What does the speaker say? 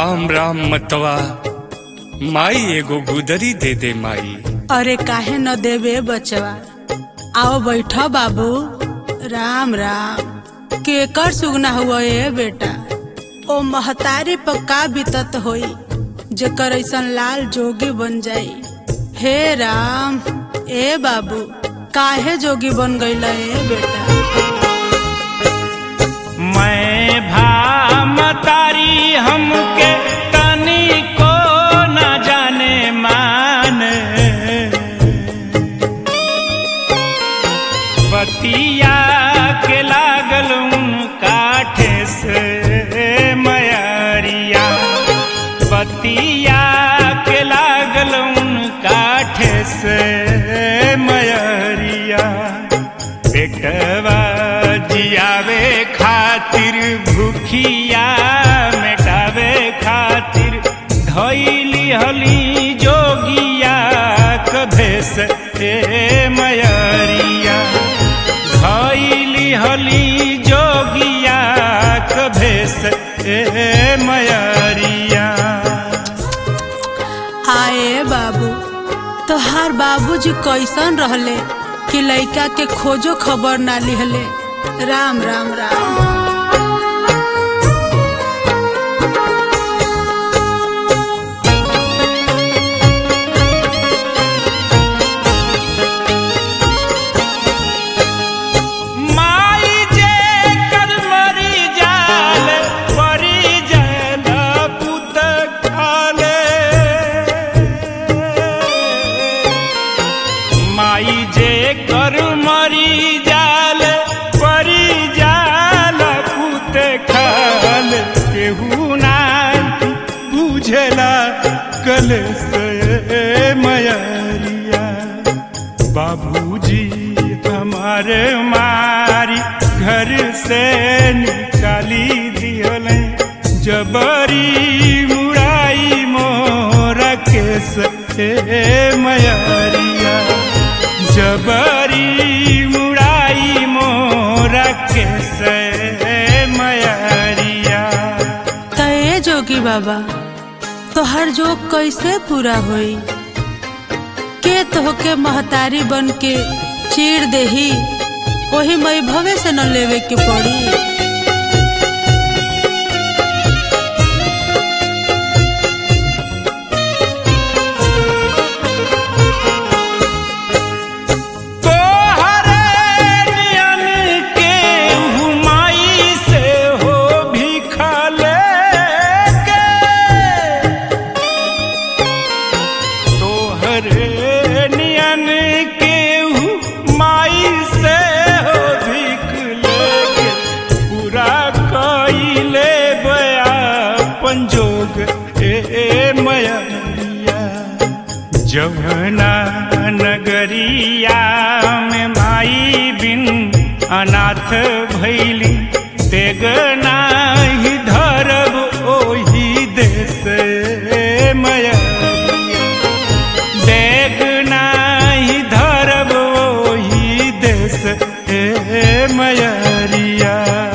राम राम मतवा माई एगो गुदरी दे दे माई अरे काहे न देवे बचवा आओ बैठो बाबू राम राम केकर सुगना हुआ ए बेटा ओ महतारी पर का बीतत होई जेकर ऐसन लाल जोगी बन जाई हे राम ए बाबू काहे जोगी बन गईला ए बेटा मैं भामतारी हमके तनी को न जाने मान बतिया के लागल काठे से मयरिया बतिया के लागल काठे से मयरिया पेटवा जियावे खातिर भूखिया मेटावे खातिर धैली हली जोगिया कभेस ए मयरिया धैली हली जोगिया कभेस ए मयरिया आए बाबू तोहार बाबूजी कैसन रहले कि लइका के खोजो खबर ना लिहले राम राम राम माई जे कर मरी जाल परी जाल पुत खाले माई जे कर मरी जाल परी जाल पुत खाल केहू ना बुझला कल से मयरिया बाबूजी हमारे मारी घर से निकाली दियल जबरी मुराई मोरा के से मयरिया जबरी मुराई मोरा के से मयरिया तय जोगी बाबा तोहर जोग कैसे पूरा होई के तोहके महतारी बन के चीर देही वही मई भवे से न लेवे के पड़ी तोहरे नियन के हुमाई से हो भिखा लेके तोहरे नियन के हुमाई से हो भिख लेके पूरा कइले बया पंजोग ए मयरिया जमुना नगरिया में माई बिन अनाथ भैली तेगना ही धरब ओही देश मयरिया देगना ही धरब ओही देश मयरिया